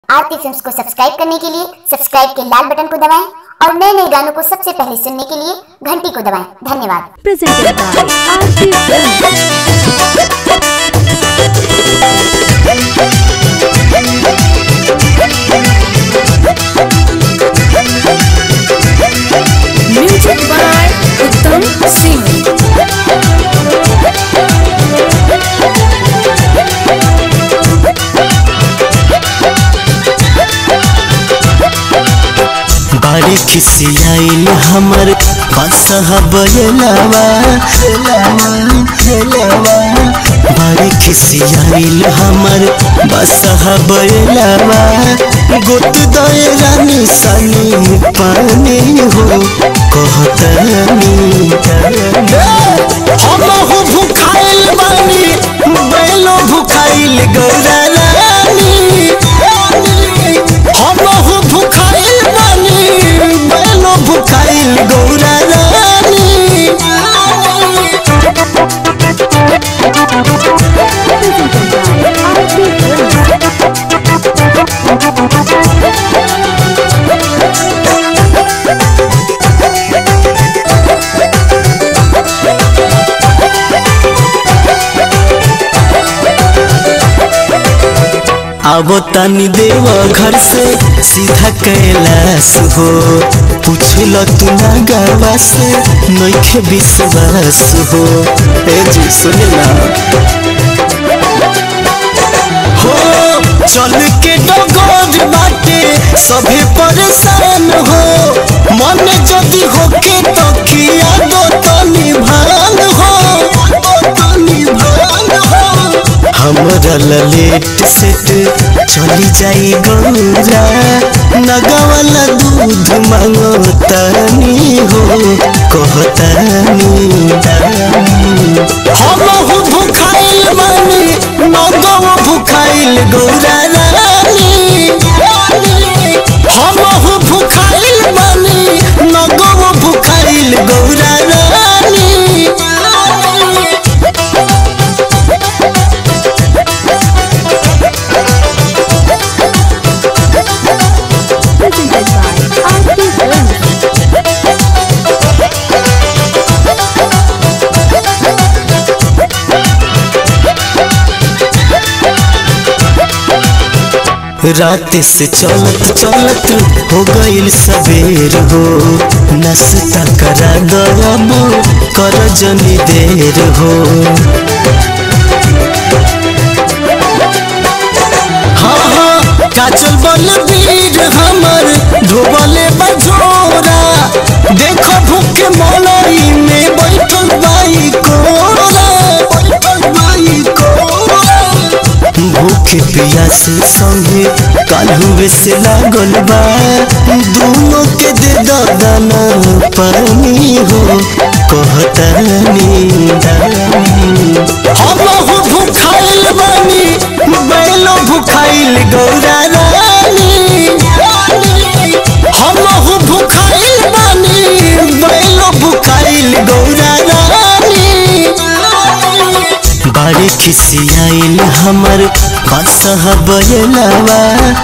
आरती films को subscribe करने के लिए सब्सक्राइब के लाल बटन को दबाएं और नए नए गानों को सबसे पहले सुनने के लिए घंटी को दबाएं धन्यवाद presented by RT Films. Music by Uttam Singh. बाड़ी खिसियाइल हमर कसह बयलावा बाड़ी खिसियाइल हमर बसह बयलावा गोत दए रानी सनी पानी हो कहतनी हम हो भुखाइल बानी बैलो भुखाइल गौरा रानी हम हो भुखाइल बानी बैलो भुखाइल गौरा रानी Presented by RT Films. आवो तनी देव घर से सीधा कैलाश हो पूछल तू ना गवा से नइखे विश्वास हो ए जी सुने ना हो चल के डगर बाटे सभी परेशान हो मन जदी होके तो किया दो तनी भान हो तनी भान हो हमरा लेट सेट चली जाई गौरा नगवाला दूध मांगो तनी हो कहतनी हम हो भुखाइल बानी नगव भुखाइल गौरा रानी हम हो भुखाइल बानी नगव भुखाइल गौरा रानी Presented by RT Films. रात से चलत चलत हो गईल सवेर हो नाश्ता करा दबो कर जनी देर हो हाँ हाँ काचल बल वीर हमर धोबले बझोरा देखो भूखे मोलई में बैठल बाई कोरा बैठल बाई कोरा भूखे प्यास संगे कालुए से लागल बा दोनों के दे दो दाना पानी हो कहतनी हम हो भुखाइल बानी बैलो भुखाइल गौरा रानी हम हो भुखाइल बानी बैलो भुखाइल गौरा रानी बाड़ी खिसियाइल हमर कसह बयलावा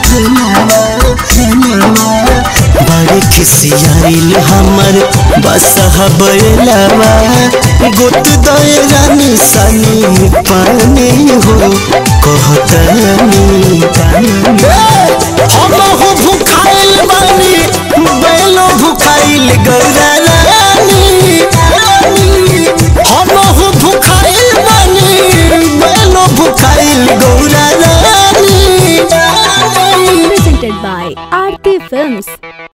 बाड़ी खिसियाइल हमर बसह बयलावा गोत दए रानी सनी पानी हो कहतनी हम हो भुखाइल बानी बैलो भुखाइल गौरा रानी हम हो भुखाइल बानी बैलो भुखाइल गौरा रानी Presented by RT Films.